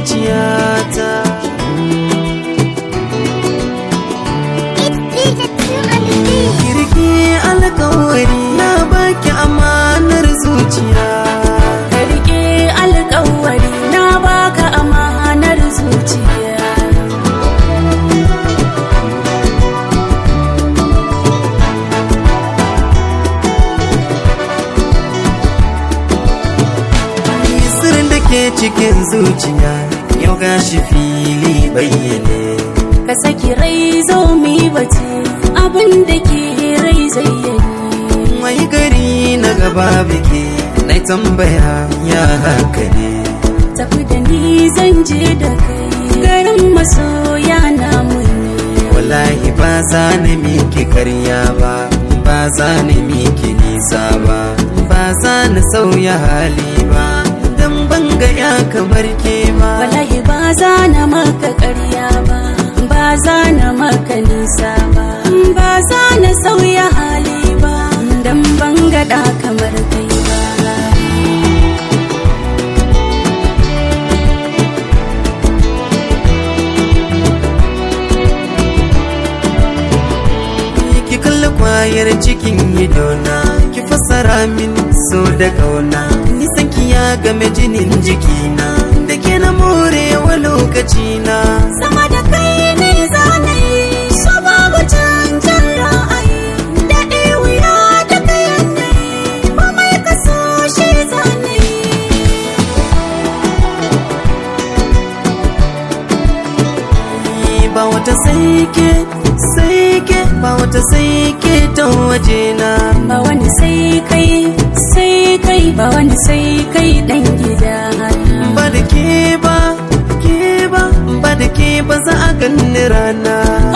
zuciyata kirki alkawari na baki amanar zuciya ka rike alkawari na baka amanar zuciya sirrin da ke cikin zuciya yau gashi fili bayyane ka saki rai zo mi bace abin da ke rai zayyani mai gari na gaba biki na tambaya ya haka ne tafi da ni zan je da kai garin masoya namu ne wallahi ba za ni miki karya ba ba za ni miki nisa ba ba za ni sauya hali ba dan ban ga ya kamar ke ba wallahi ba za na maka ƙarya ba ba za na maka nisa ba ba za na sauya hali ba dan ban gada kamar kai ba ki kalli kwayar cikin idona ki fassara min so da kauna nisan ki ya game jinin jikina da ke na morewa lokacina sama da kai ne za na yi so babu cancan ra'ayi daɗi wuya da kayan na yi komai ka so shi za na yi ba wata saike saike ba wata saike ta wajena ba wani sai kai sai kai ba wani sai kai dan gida ba da ke ba ke ba ba da ke ba za a ganni rana